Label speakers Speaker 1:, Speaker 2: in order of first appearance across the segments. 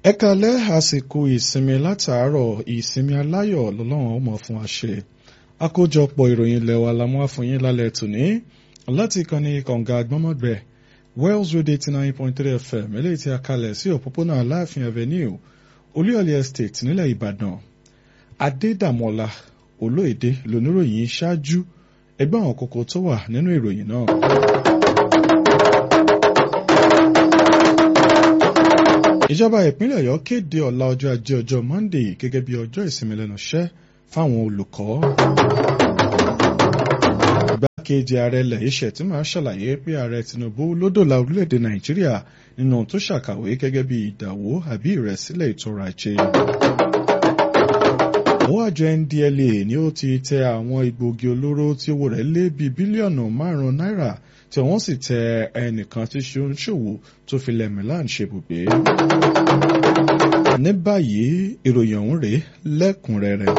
Speaker 1: ẹ kalẹ́ àsìkò ìsinmi látàárọ̀ ìsinmi aláyọ̀ lọ́lọ́run ọmọ fún wa ṣe àkójọpọ̀ ìròyìn ilẹ̀ wa la mú wá fún yín lálẹ́ tòní láti ìkànnì kànga gbọ́mọ̀gbẹ́ Wells Radio eighty nine point three FM eléyìí tí a kalẹ̀ sí òpópónà Aláàfin Avenue Olúyọ̀lé Estate nílẹ̀ Ìbàdàn Adédàmọ́lá Olóyèdè lóníròyìn ṣáájú ẹgbẹ́ àwọn kókó tó wà nínú ìròyìn náà. ìjọba ìpínlẹ̀ ọ̀yọ́ kéde ọ̀la ọjọ́ ajé ọjọ́ monday gẹ́gẹ́ bí ọjọ́ ìsinmi lẹ́nu iṣẹ́ fáwọn olùkọ́. igbákejì ààrẹ ilẹ̀ iṣẹ́ tí máa ṣàlàyé pé ààrẹ tinubu ló dòla orílẹ̀-èdè nàìjíríà nínú tó ṣàkàwé gẹ́gẹ́ bí ìdàwó àbí ìrẹ̀sílẹ̀ ètò ọrọ̀ ajé. àwọn àjọ ndla ni ó ti tẹ àwọn egbòogi olóró tí owó rẹ̀ lé bíi bílíọ̀nù márùn-ún náírà tí wọ́n sì tẹ ẹnìkan tí ṣe ń ṣòwò tó fi lẹ̀ Milan ṣebùgbé. ní báyìí ìròyìn ọ̀hún rèé lẹ́kùnrẹ́rẹ́.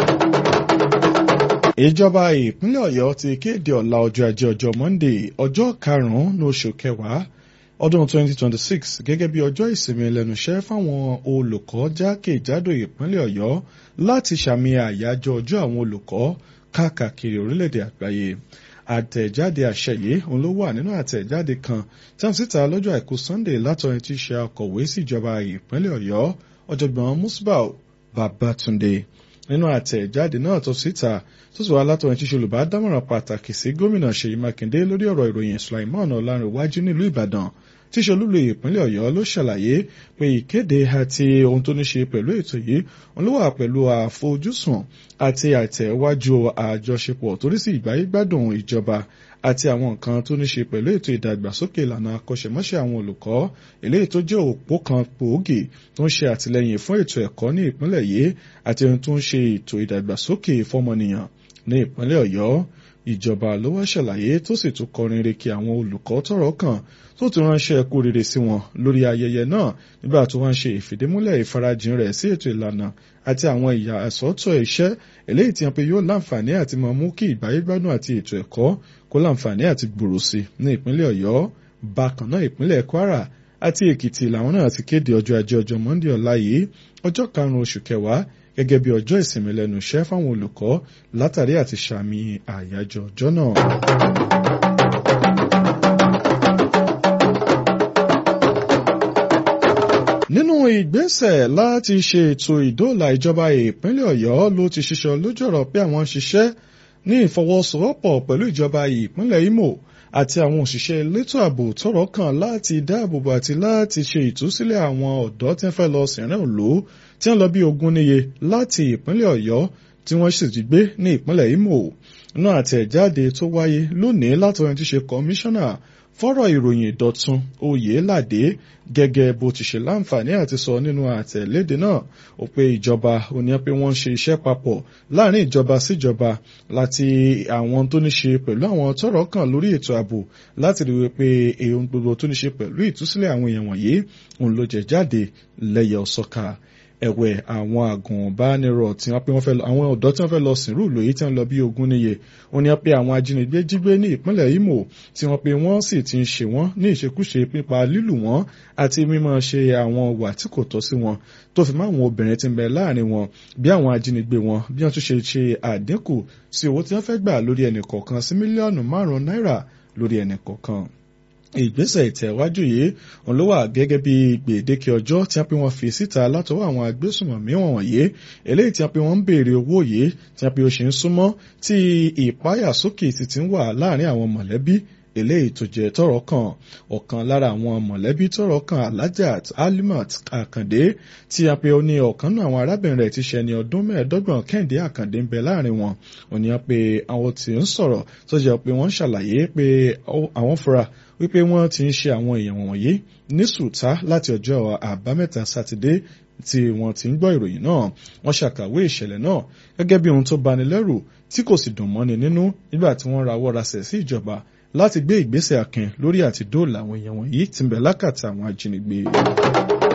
Speaker 1: ìjọba ìpínlẹ̀ ọ̀yọ́ ti kéde ọ̀la ọjọ́ ajé ọjọ́ monday ọjọ́ karùn-ún ní oṣù kẹwàá ọdún 2026 gẹ́gẹ́ bí ọjọ́ ìsinmi lẹ́nu iṣẹ́ fáwọn olùkọ́ jákèjádò ìpínlẹ̀ ọ̀yọ́ láti ṣàmì àyájọ́ ọjọ́ àwọn olùkọ́ káàkiri orílẹ̀-èdè àgbáyé àtẹ̀jáde àṣẹ yìí òun ló wà nínú àtẹ̀jáde kan tí wọ́n síta lọ́jọ́ àìkú Sunday látọrin tí í ṣe akọ̀wé síjọba ìpínlẹ̀ Ọ̀yọ́ ọ̀jọ̀gbọ́n Musbau Babatunde nínú àtẹ̀jáde náà tó síta tó sì wá látọrin tí í ṣe olùbádámọ̀ràn pàtàkì sí gómìnà Ṣèyí Mákindé lórí ọ̀rọ̀ ìròyìn Sulaiman Ọlárìnwájú nílùú Ìbàdàn tíṣe olúlo ìpínlẹ̀ ọ̀yọ́ ló ṣàlàyé pé ìkéde àti ohun tó ní ṣe pẹ̀lú ètò yìí òun ló wà pẹ̀lú àfojúsùn àti àtẹ̀wájú àjọṣepọ̀ torí sí ìgbáyégbádùn ìjọba àti àwọn nǹkan tó ní ṣe pẹ̀lú ètò ìdàgbàsókè ìlànà akọ́ṣẹ́mọṣẹ́ àwọn olùkọ́ eléyìí tó jẹ́ òpó kan gbòógì tó ń ṣe àtìlẹ́yìn fún ètò ẹ̀kọ́ ní ìpínlẹ̀ yìí àti ohun tó ń ṣe ètò ìdàgbàsókè fọ́mọnìyàn ní ìpínlẹ̀ ọ̀yọ́ ìjọba ló wá ṣàlàyé tó sì tún kọrin reke àwọn olùkọ́ tọ́rọ̀ kàn tó tún ránṣẹ́ kú rere sí wọn lórí ayẹyẹ náà nígbà tó wọ́n ṣe ìfìdímúlẹ̀ ìfarajìn rẹ̀ sí ètò ìlànà àti àwọn ìyà àsọ́tọ̀ iṣẹ́ eléyìí tí wọ́n pe yóò láǹfààní àti máa mú kí ìgbáyégbádùn àti ètò ẹ̀kọ́ kó láǹfààní àti gbòòrò sí ní ìpínlẹ̀ Ọ̀yọ́ bákan náà ìpínlẹ̀ Kwara àti Èkìtì làwọn náà ti kéde ọjọ́ ajé ọjọ́ Monday ọ̀la yìí ọjọ́ karùn-ún oṣù kẹwàá gẹ́gẹ́ bí ọjọ́ ìsinmi lẹ́nu iṣẹ́ fáwọn olùkọ́ látàrí àti ṣàmì àyájọ́ ọjọ́ náà. nínú ìgbésẹ̀ láti ṣe ètò ìdóòlà ìjọba ìpínlẹ̀ ọ̀yọ́ ló ti ṣiṣọ́ lójú ọ̀rọ̀ pé àwọn ṣiṣẹ́ ní ìfọwọ́sowọ́pọ̀ pẹ̀lú ìjọba ìpínlẹ̀ Imo àti àwọn òṣìṣẹ́ elétò ààbò tọ́rọ̀ kàn láti dáàbòbò àti láti ṣe ìtúsílẹ̀ àwọn ọ̀dọ́ tí wọ́n fẹ́ lọ sìnrìn òlò tí wọ́n lọ bí ogún níye láti ìpínlẹ̀ ọ̀yọ́ tí wọ́n sì ti gbé ní ìpínlẹ̀ Imo náà àtẹ̀jáde tó wáyé lónìí látọ̀run tí ṣe kọmíṣánná fọ́rọ̀ ìròyìn ìdọ̀tun Oyèládé gẹ́gẹ́ bó ti ṣe láǹfààní àti sọ nínú àtẹ̀léde náà ó pé ìjọba ó ní pé wọ́n ń ṣe iṣẹ́ papọ̀ láàrin ìjọba síjọba láti àwọn tó ní ṣe pẹ̀lú àwọn tọ́rọ̀ kàn lórí ètò ààbò láti rí wípé ohun gbogbo tó ní ṣe pẹ̀lú ìtúsílẹ̀ àwọn èèyàn wọ̀nyí òun ló jẹ jáde lẹ́yẹ ọ̀sọ́ka ẹ̀wẹ̀ àwọn àgùnbánirọ̀ tí wọ́n pé wọ́n fẹ́ lọ àwọn ọ̀dọ́ tí wọ́n fẹ́ lọ sìnrú ìlú èyí tí wọ́n lọ bí ogún níye wọ́n ní wọ́n pé àwọn ajínigbé jígbé ní ìpínlẹ̀ Imo tí wọ́n pé wọ́n sì ti ń ṣe wọ́n ní ìṣekúṣe pípa lílù wọ́n àti mímọ́ ṣe àwọn wà tí kò tọ́ sí wọn tó fi mọ́ àwọn obìnrin tí ń bẹ láàrin wọn bí àwọn ajínigbé wọn bí wọ́n tún ṣe ṣe àdínkù sí owó tí wọ́n fẹ́ gbà lórí ẹnì kọ̀ọ̀kan sí mílíọ̀nù márùn-ún náírà lórí ẹnì kọ̀ọ̀kan ìgbésẹ̀ ìtẹ̀wájú yìí òun ló wà gẹ́gẹ́ bí gbèdéke ọjọ́ tí wọ́n pe wọ́n fi síta látọwọ́ àwọn agbésùnmọ̀mí wọ̀nyí eléyìí tí wọ́n pe wọ́n ń béèrè owó yìí tí wọ́n pe ó ṣe ń súnmọ́ tí ìpáyàsókè sì ti ń wà láàrin àwọn mọ̀lẹ́bí eléyìí tó jẹ́ tọ́rọ̀ kàn ọ̀kan lára àwọn mọ̀lẹ́bí tọ́rọ̀ kàn Alhajat Alimat Akande tí a pe ó ní ọ̀kan náà àwọn arábìnrin rẹ̀ ti ṣe ẹni ọdún mẹ́ẹ̀ẹ́dọ́gbọ̀n Kẹ́hìndé Àkàndé ń bẹ láàrin wọn òní a pe àwọn tí ń sọ̀rọ̀ tó jẹ́ pé wọ́n ṣàlàyé pé àwọn fura wípé wọ́n ti ń ṣe àwọn èèyàn wọ̀nyí ní sùtá láti ọjọ́ àbámẹ́ta sátidé tí wọ́n ti ń gbọ́ ìròyìn náà wọ́n ṣàkàwé ìṣẹ̀lẹ̀ náà gẹ́gẹ́ bí ohun tó bani lẹ́rù tí kò sì dùn mọ́ni nínú nígbà tí wọ́n rawọ́ rasẹ̀ sí ìjọba láti gbé ìgbésẹ̀ akin lórí àti dóòlà àwọn èèyàn wọ̀nyí tí ń bẹ lákàtà àwọn ajínigbé.